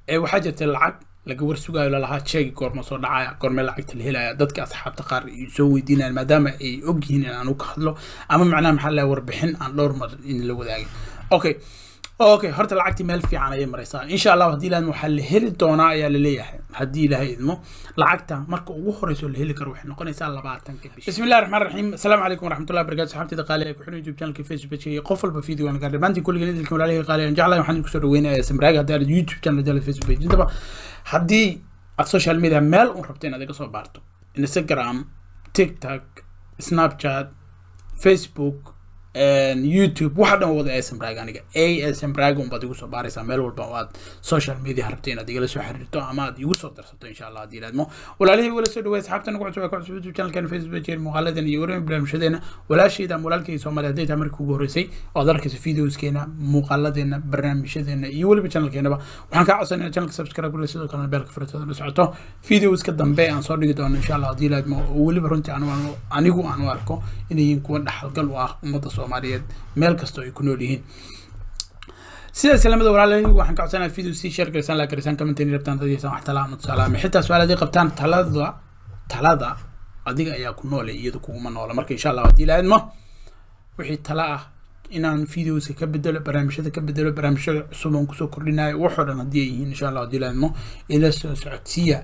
waxaa jirta lacag laga warsugaayo lalahaa sheegi goorma soo dhacaya goorme lacagta la helaya dadka asxaabta qaar ay soo weydiinayaan maadaama ay ogyihiin in aan u ka hadlo ama macnaha maxaa la warbixin aan dhowr mar in la wadaagin okay okay horta lacagtii meel fiican ayay maraysaa insha allah haddii ilaahidmo waxaa la heli doonaa ayaa la leeyahay haddii ilaahay idmo lacagta marka ugu horeyso la heli karo waxay noqonaysaa labaatanka bish bismi illahi raxmaan raxiim asalaamu calaykum waraxmatullahi barakatu saxaabtida qaali ee ku xiran youtube channelka facebook iyo qof walba video aan gaar dhammaantiin kulligeen idilka walaalihii qaali aan jeclahay waxaan idinku soo dhaweynaya samraaga haddii aad youtube channel jala facebook page intaba haddii aad social media meel un rabto inaad iga soo baarto instagram tiktok snapchat facebook youtube waxa dhan wada asm rag aniga asm rag unbaad igu soo baaraysaa meel walba oo aad social media rabto inaad igala soo xiriirto ama aad igu soo darsato insha allah haddii ilaadmo walaalihii wala soo dhaweey asxaabta nagu cusub ku cusub youtube channelkan facebook page muuqaaladan iyo wareen barnaamijyadeena walaashayda ama walaalkayga soomaaliya hadday tahay markii ugu horreysay oo aad arkayso videoskeena muuqaaladeena barnaamijyadeena iyo weliba channelkeenaba waxaan kaa codsanaya channelka subscribe kule sidoo kalena beelka furtada la socoto videoska dambe aan soo dhigi doono insha allah haddii ilaadmo oo weliba runtii anigu aan u arko inay yihiin kuwa dhaxalgal u ah ummadda soomaaliyeed meel kastoo ay ku nool yihiin sidaas lamada walaalahey waxaan ka codsanaya video sii share garisaan la garisaan commentain rabtaan dadkiisa wax talaa ama tusaalaame xitaa su-aal haddii qabtaan talada talada adiga ayaa ku noole iyadu kuguma noola marka insha allah haddii ilaahidmo wixii tala ah inaan videoska ka bedelo barnaamijyada ka bedelo barnaamijyada cusub aan kusoo kordhinayo waxoo dhan haddii ay yihiin insha allah haddii ilaahidmo ila soo socodsiiya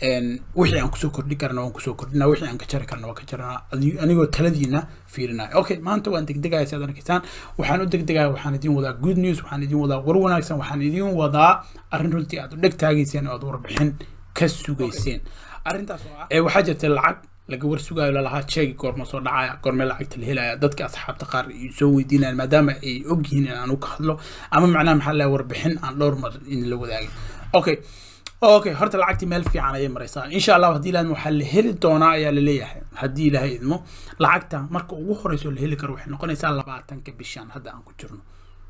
wixii aan kusoo kordhi karna waan kusoo kordhina wixii aan ka jari karna waan ka jarana anigoo taladiina fiirinayo okay maanta waan degdegaya si aad arkaysaan waxaan u degdegaya waxaan idin wadaa good news waxaan idin wadaa war wanaagsan waxaan idin wadaa arrin runtii aad u dheg taagayseen oo aad warbixin ka sugayseen arrintaas oo ah waxaa jirta lacag laga warsugaayo lalahaa sheegi goorma soo dhacaya goorme lacagta la helaya dadka asxaabta qaar ay soo weydiinayaan maadaama ay ogyihiin in aan u ka hadlo ama macnaha maxaa la warbixin aan dhowr mar in la wadaagin okay okay horta lacagtii meel fiican ayay maraysaa insha allah haddii ilaahidmo waxaa la heli doonaa ayaa la leeyahay haddii ilaahay idmo lacagta marka ugu horeyso la heli karo waxay noqonaysaa labaatanka bishan hadda aan ku jirno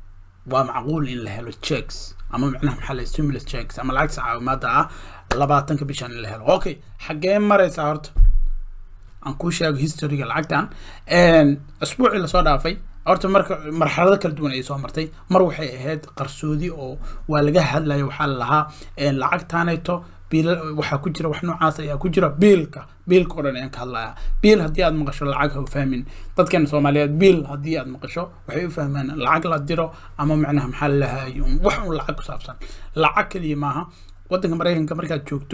waa macquul in la helo checks ama macnaha maxaa la stimulus checks ama lacagta caawimaada ah labaatanka bishan in la helo okay xaggee maraysaa horta aan kuu sheego historyga lacagtan asbuucii lasoo dhaafay horta marka marxalado kala duwan ayay soo martay mar waxay ahayd qarsoodi oo waa laga hadlaya waxaa la lahaa lacagtaanayto biil waxaa ku jira wax noocaas ayaa ku jira biilka biilka oo dhan ayaan ka hadlaya biil haddii aad maqasho lacag ha u fahmin dadkeena soomaaliyeed biil haddii aad maqasho waxay u fahmaan lacag la diro ama macnaha maxaa la lahayo wax un lacag ku saabsan lacag keliya maaha waddanka maraykanka markaad joogto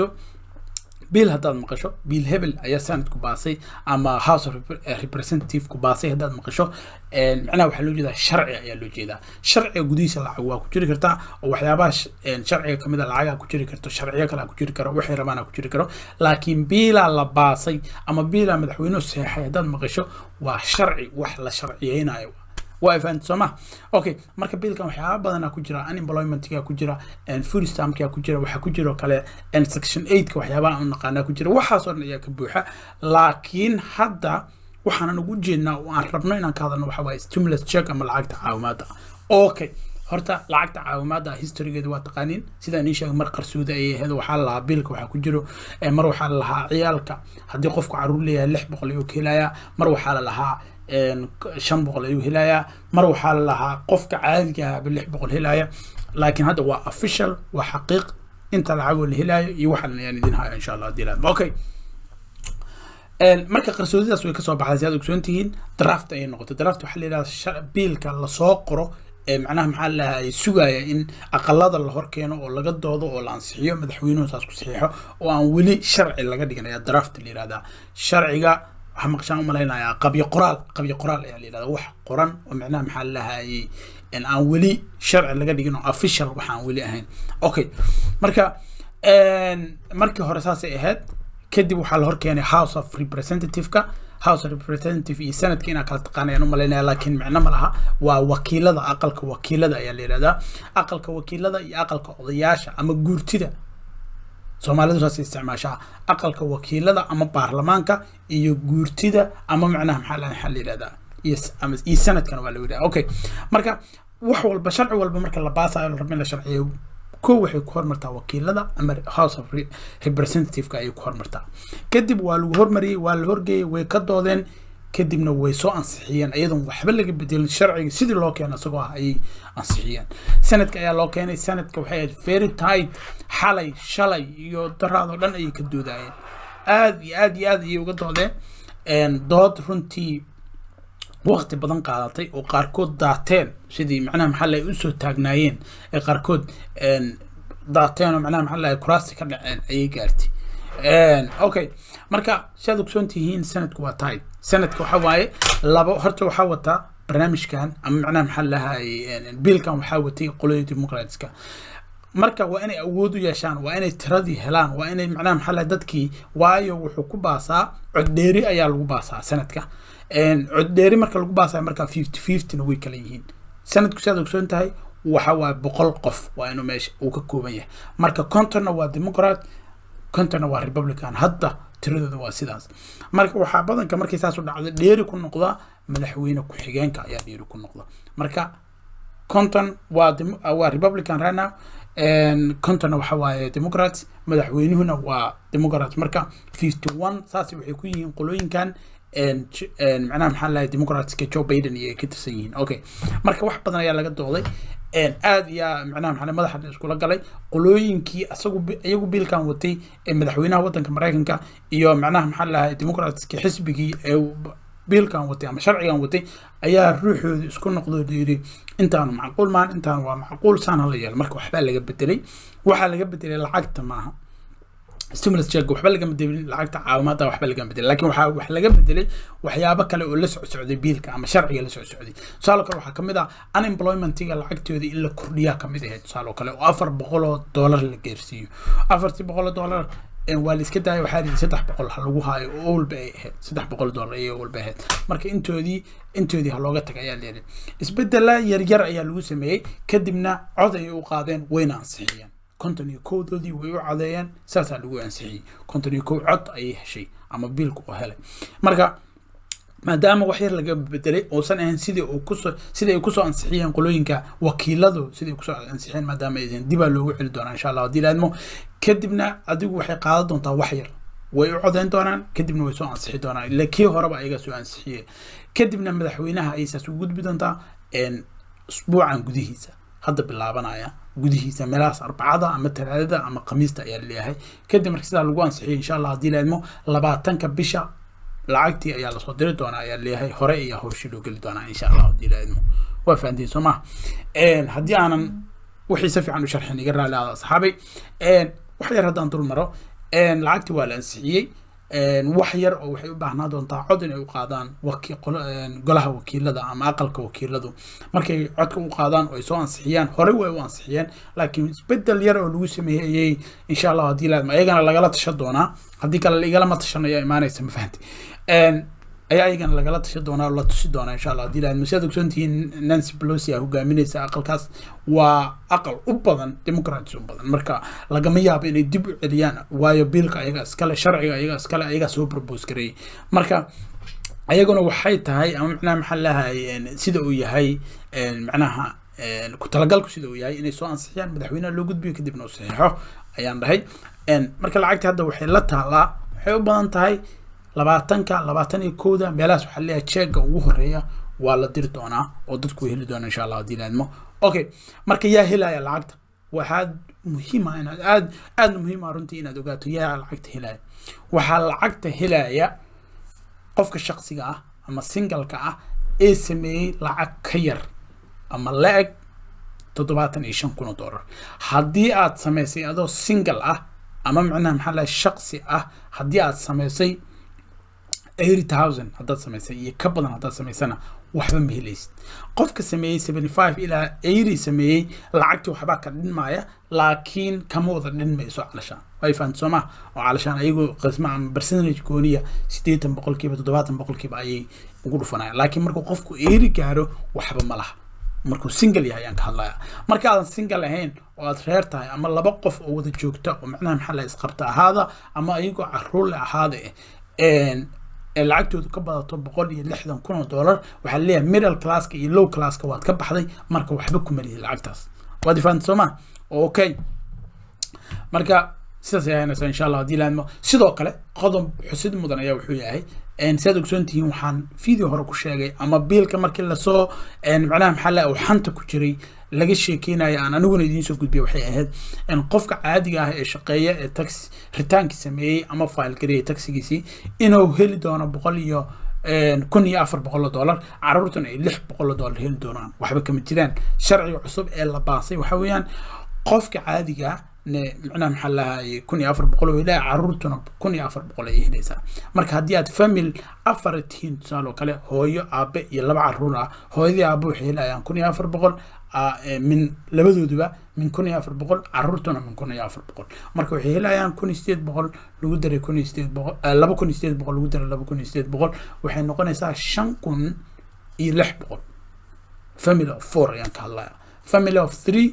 biil haddaad maqasho biil hebel ayaa sanadku baasay ama house of representative ku baasay haddaad maqasho macnaha waxaa loo jeedaa sharci ayaa loo jeedaa sharciga gudihiisa lacag waa ku jiri kartaa oo waxyaabaha sharciga kamid a lacagaa ku jiri karto sharciyo kale ku jiri karo waxay rabaan ku jiri karo laakiin biilaa la baasay ama biilaa madaxweynuhu seexay haddaad maqasho waa sharci wax la sharciyeynayo waa fahanti soo ma okay marka biilkan waxyaaba badanaa ku jira unemploymentga ku jira food stampka ku jira waxaa ku jira kale section eightk waxyaabaha aan naqaanaa ku jira waxaasoo dhan ayaa ka buuxa laakiin hadda waxaanan ugu jeednaa oo aan rabno inaan ka hadalno waxa waaye stimulus check ama lacagta caawimaada okay horta lacagta caawimaada historygeeda waa taqaaniin sidaan ii sheegay mar qarsoodi ayay ahayd waxaa lalahaa biilka waxaa ku jiro mar waxaa lalahaa ciyaalka haddii qofku caruur leeyahay lix boqol ayuu ka helayaa mar waxaa lalahaa shan boqol ayuu helayaa mar waxaa la lahaa qofka caadiga ahaba lix boqol helaya laakiin hadda waa official waa xaqiiq inta lacagoo la helaayo iyo waxaan ayaan idin haya insha allah hadii laadmo okay marka qarsoodidaas way kasoo baxday si aad ogsoon tihiin draft ayay noqotay draft waxaa la yidhahda biilka lasoo qoro macnaha maxaa lahay sugaya in aqalada la hor keeno oo laga doodo oo la ansixiyo madaxweynuhu saas ku saxiixo oo aan weli sharci laga dhigan ayaa draft la yihahdaa sharciga waxaa maqshaan umalaynayaa qabyo qoraal qabyo qoraal ayaa la yidhahdaa wax qoran oo macnaha maxaa lahayay aan weli sharci laga dhigin oo official waxa aan weli ahayn okay marka markii hore saasay ahayd kadib waxaa la hor keenay house of representative-ka house of representative iyo sanadka inaa kala taqaanayaan u malaynaya laakiin micno ma laha waa wakiilada aqalka wakiilada ayaa la yidhahdaa aqalka wakiilada iyo aqalka odayaasha ama guurtida soomaalidu saas isticmaashaa aqalka wakiilada ama baarlamaanka iyo guurtida ama macnaha maxaa la maxaa la yidhahdaa iyo iyo sanadkana waa la yidhahda okay marka wax walba sharci walba marka la baasayo la rabo in la sharciyo ko waxay ku hormartaa wakiilada ama house of representative-ka ayay ku hormartaa kadib waa lagu hormariyey waa la horgeeyey way ka doodeen kadibna way soo ansixiyeen iyadoon waxba laga bedelin sharciga sidii loo keeno isagoo ah ayay ansixiyeen sanadka ayaa loo keenay sanadka waxay ahayd very tight xalay shalay iyo daraadoo dhan ayay ka doodayeen aad iyo aad iyo aad ayay uga doodeen dood runtii waqti badan qaadatay oo qaarkood daateen sidii macnaha maxaa lahay usoo taagnaayeen ee qaarkood daateen oo macnaha maxaa lahay kuraasti ka dhaceen ayay gaartay okay marka siaad ogsoon tihiin sanadku waa tight sanadka waxa waaye labo horta waxaa wataa barnaamijkan ama macnaha maxaa lahay biilkan waxaa watay qolada democratska marka waa inay awood u yeeshaan waa inay tiradii helaan waa inay macnaha maxaa lahay dadkii waayo wuxuu ku baasaa coddheeri ayaa lagu baasaa sanadka coddheeri marka lagu baasaa marka fifty fiftyna way kala yihiin sanadku siaad ogsoon tahay waxa waa boqol qof waa inuu meesha uu ka kooban yahay marka contonna waa democrat contonna waa republican hadda tiradooda waa sidaas marka waxaa badanka markay saas u dhacdo dheeri ku noqda madaxweyne ku-xigeenka ayaa dheeri ku noqda marka conton waa waa republican right now contonna waxa waaye democrats madaxweynuhuna waa democrats marka fifty one saas waxay ku yihiin qolooyinkan macnaha maxaa lahay democratska joe biden iyo ay ka tirsan yihiin okay marka wax badan ayaa laga dooday aad iyo macnaha maxaa madaxa iskula galay qolooyinkii asagu iyagu biilkan watay ee madaxweynaha wadanka maraykanka iyo macnaha maxaa lahay democratska xisbigii ee biilkan watay ama sharcigan watay ayaa ruuxooda isku noqdo yiri intaanu macquul maan intaan waa macquul saan hala yeelo marka waxbaa laga bedelay waxaa laga bedelay lacagta maaha stimulus check waxba lagama bedelin lacagta caawimaada waxba lagama bedelin laakiin waxaa wax laga bedelay waxyaabo kale oo la socsocday biilka ama sharciga la socsocday tusaale kale waxaa kamid ah unemploymentiga lacagtooda in la kordhiyaa kamid ahayd tusaale kale oo afar boqol oo dollar la geersiiyo afartii boqol oo dollar waa la iska daaya waxaa lihi saddex boqol ha lagu haayo oo walba ay ahayd saddex boqol dollar ayay walba ahayd marka intoodii intoodii ha looga taga ayaa leedahay isbedela yaryar ayaa lagu sameeyey kadibna cod ayay u qaadeen wayna ansixiyeen konton iyo kowdoodii way u cadeeyeen saasaa lagu ansixiyey konton iyo kow cod ayay heshay ama biilku oo helay marka maadaama wax yar laga bedelay uusan ahayn sidii uu kusoo sidii ay kusoo ansixiyeen qolooyinka wakiiladu sidii ay kusoo ansixiyeen maadaama aysan dibaa loogu celi doonaa insha allah haddii laadmo kadibna adigu waxay qaadan doontaa wax yar way u codeyn doonaan kadibna way soo ansixi doonaan ila kii horeba ayaga soo ansixiye kadibna madaxweynaha ayay saas ugu gudbi doontaa usbuucan gudihiisa hadda bilaabanaya gudihiisa meelahaas arbacada ama talaadada ama khamiista ayaa leeyahay kadib marka sidaa lagu ansixiyay insha allah haddii laadmo labaatanka bisha lacagtii ayaa lasoo diri doonaa ayaa leeyahay hore ayaa howshii loo geli doonaa insha allah haddii laadmo waa fahantiin soo maha haddii aanan wixii si fiican u sharxin iga raali aada asxaabay wax yar haddaan dul maro lacagtii waa la ansixiyey wax yar oo waxay u baahnaa doontaa cod inay u qaadaan golaha wakiilada ama aqalka wakiiladu markay codka u qaadaan oo ay soo ansixiyaan horey way u ansixiyeen laakiin isbedel yar oo lagu sameeyey ayay insha allah haddii laadma ayagana lagala tashan doonaa haddii kale igalama tashanayo imaanaysa ma fahanti ayaa ayagana lagala tashan doonaa oo la tusi doonaa insha allah haddii laadma siaad ogsoontihiin nancy pelosi a hogaaminaysa aqalkaas waa aqal u badan democrats u badan marka lagama yaabo inay dib u celiyaan waayo biilka ayaga iskale sharciga ayaga iskale ayagaa soo propose gareeyay marka ayaguna waxay tahay ama macnaha maxaa lahay sida uu yahay macnaha ku talagalku sida uu yahay inay soo ansixiyaan madaxweynaha loo gudbiyo kadibna uu saxiixo ayaan dhahay marka lacagta hadda waxay la taalaa waxay u badan tahay labaatanka labaatan iyo kowda meelahaas waxaa leeyahay jeega ugu horeeya waa la diri doonaa oo dadku way heli doonaa insha allah haddii laadmo okay marka yaa helaya lacagta waxaad muhiima inaad aad aada muhiima runtii inaad ogaato yaa lacagta helaya waxaa lacagta helaya qofka shaqsiga ah ama singalka ah ee sameeyey lacag ka yar ama la-eg toddobaatan iyo shan kun oo dollar haddii aad samaysay adoo single ah ama macnaha maxaa lahay shaqsi ah haddii aad samaysay eighty thousand haddaad samaysay iyo ka badan haddaad samaysana waxba ma helaysid qofka sameeyey seventy five ilaa eighty sameeyey lacagtii waxbaa ka dhinmaya laakiin kama wada dhinmayso calashaan way fahamta soo maha oo calashaan ayagoo qisma ama percentage gooniya siddeetan boqolkiiba toddobaatan boqolkiiba ayay ugu dhufanayaan laakiin markuu qofku eighty gaaro waxba ma laha markuu single yahay ayaan ka hadlaya marka aadan single ahayn oo aad reer tahay ama laba qof oo wada joogta oo macnaha maxaa la isqabta ahaada ama ayagoo caruur le ahaada ee lacagtoodu ka badato boqol iyo lixdan kun oo dollar waxaa leeyahay middle classka iyo low classka waad ka baxday marka waxba kuma lihi lacagtaas waad ifaanta soo ma okay marka sidaas ayaa haynaysaa insha allah haddii laadmo sidoo kale qodob xusid mudan ayaa wuxuu yahay siaad ogsoon tihiin waxaan video hore ku sheegay ama biilka markii lasoo macnaha maxaa le uu xanta ku jiray laga sheekeynayo aan aniguna idiin soo gudbiya waxay ahayd qofka caadiga ah ee shaqeeya ee tax ritaankii sameeyey ama file gareeyay taxigiisii inuu heli doono boqol iyo kun iyo afar boqol oo dollar caruurtuna ay lix boqol oo dollar heli doonaan waxba kama jiraan sharciga cusub ee la baasay waxa weeyaan qofka caadiga ah macnaha maxaa lahaye kun iyo afar boqol oo ilaa caruurtuna kun iyo afar boqol ay helaysaa marka haddii aad famil afar tihiin tusaale oo kale hooyo aabe iyo laba caruur ah hooyadii aabe waxay helayaan kun iyo afar boqol min labadooduba min kun iyo afar boqol caruurtuna min kun iyo afar boqol marka waxay helayaan kun iyo sideed boqol lagu daray kun iyo sideed boqol laba kun iyo sideed boqol lagu daray laba kun iyo sideed boqol waxay noqonaysaa shan kun iyo lix boqol family of four ayaan ka hadlaya family of three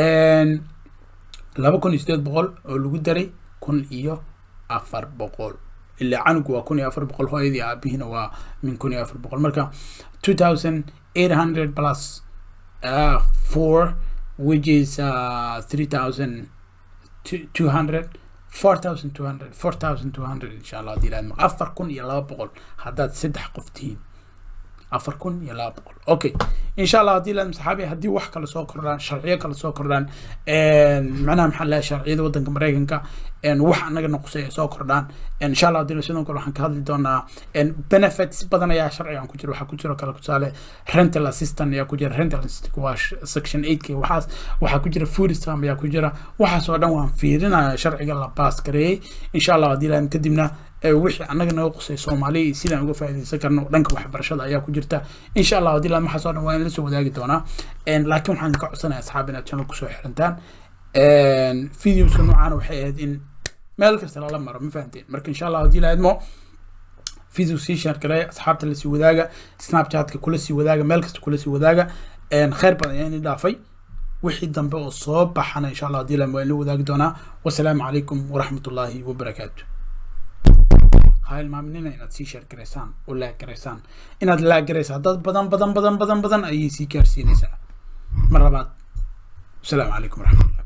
laba kun iyo sideed boqol oo lagu daray kun iyo afar boqol ilaa canugu waa kun iyo afar boqol hooyadii aabihiina waa min kun iyo afar boqol marka two thousand eight hundred plus uh, four which is uh, three thousand two hundred four thousand two hundred four thousand two hundred insha allah haddii laadmo afar kun iyo laba boqol haddaad saddex qof tihiin afar kun iyo laba boqol okay insha allah haddii laadmo saxaabi haddii wax kale soo kordhaan sharciyo kale soo kordhaan macnaha maxaa lahaa sharciyada waddanka maraykanka wax anaga noqosay ay soo kordhaan insha allah haddii sidoo kale waxaan ka hadli doonaa benefits badan ayaa sharcigan ku jira waxaa ku jira kale tusaale rental assistant ayaa ku jira rental assistant waa section eight k waxaas waxaa ku jira food stamp ayaa ku jira waxaas oo dhan waan fiirinaya sharciga la baas gareeyey insha allah haddii laadmo kadibna wixii annaga naga qusay soomaaliya iyo sidaan uga faa'iidaysan karno dhanka waxbarashada ayaa ku jirta insha allah haddii laadmo waxaas oo dhan waa in la soo wadaagi doonaa laakiin waxaan ka codsanaya asxaab inaad channel kusoo xirantaan videoska noocaana waxay ahayd in meel kasta lala maro ma fahanteen marka insha allah haddii la idmo video sii share gareeya asxaabta lasii wadaaga snapchatka kula sii wadaaga meel kasta kula sii wadaaga khayr badan ayaa ini dhaafay wixii dambe oo soo baxana insha allah haddii la waa in la wadaagi doonaa wasalaamu calaykum waraxmat ullaahi wabarakaatu ha ilmaaminina inaad sii share garaysaan oo laag garaysaan inaad laag garaysaa dad badan badan badan badan badan ayay sii gaarsiinaysaa mar labaad السلام عليكم ورحمة الله